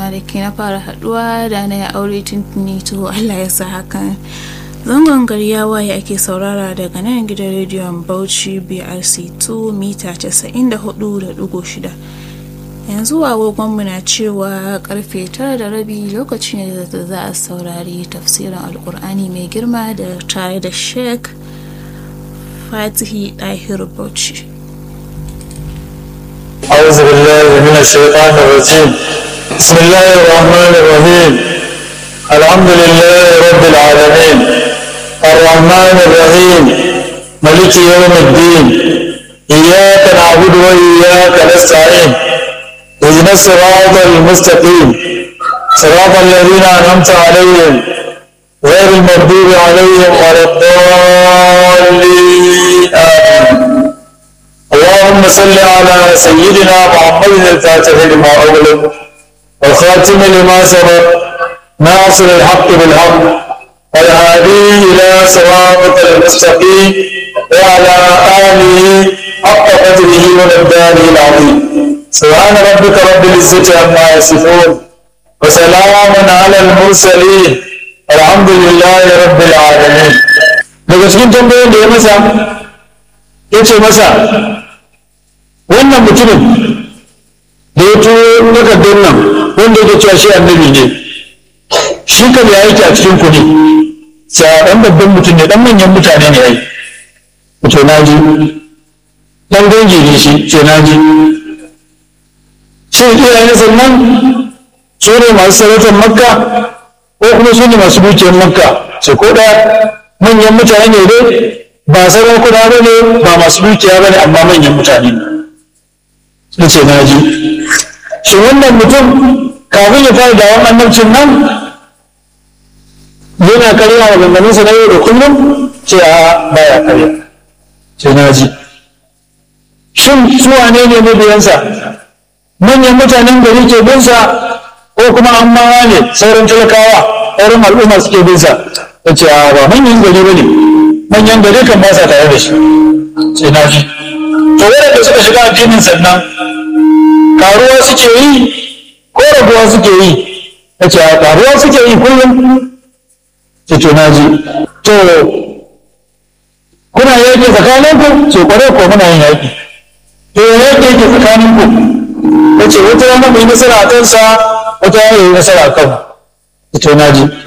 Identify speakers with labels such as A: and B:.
A: kwanaki na fara haduwa da na ya aure tuntuni to Allah ya sa hakan zangon gari ya waye ake saurara daga nan gidan rediyon Bauchi BRC 2 mita 94.6 yanzu agogonmu na cewa karfe tara da rabi lokaci ne da za a saurari tafsirin alkur'ani mai girma da tare da sheik fatihi dahir bauchi
B: أعوذ بالله من الشيطان الرجيم بسم الله الرحمن الرحيم الحمد لله رب العالمين الرحمن الرحيم ملك يوم الدين إياك نعبد وإياك نستعين اهدنا الصراط المستقيم صراط الذين أنعمت عليهم غير المغضوب عليهم ولا الضالين آمين اللهم صل على سيدنا محمد الفاتح لما أغلق والخاتم لما سبق ناصر الحق بالحق والهادي إلى صراطك المستقيم وعلى آله حق قدره ومقداره العظيم سبحان ربك رب العزة عما يصفون وسلام على المرسلين الحمد لله رب العالمين daga cikin tambayoyin da ya masa ya ce masa wannan mutumin da ya turo takardar nan wanda ya cewa shi annabi ne shi kan ya yake a cikin ku ne cewa ɗan babban mutum ne ɗan manyan mutane ne ai to na ji ɗan dangi ne shi ce na ji shin iyayen sannan su ne masu sarautar makka ko kuma su ne masu dukiyar makka ce ko ɗaya manyan mutane ne dai ba sarakuna ba ne ba masu dukiya ba ne amma manyan mutane ne ce na ji shi wannan mutum kafin ya fara dawon annabcin nan yana karya wa ganganinsa na yau da kullum ce a baya karya ce na ji shin su wane ne mabiyansa manyan mutanen gari ke binsa ko kuma an mawa ne sauran talakawa sauran al'umma suke binsa ta ce a ba manyan gari ba ne manyan gari kan ba sa tare da shi sai na ji to wadanda suka shiga addinin sannan karuwa suke yi ko rabuwa suke yi ta ce a karuwa suke yi kullum ce to na ji to kuna yaƙi tsakaninku ce kwarai ko muna yin yaƙi to yaƙi yake tsakaninku ta ce wata rana mai nasara a kansa wata rana yi nasara a kan to na ji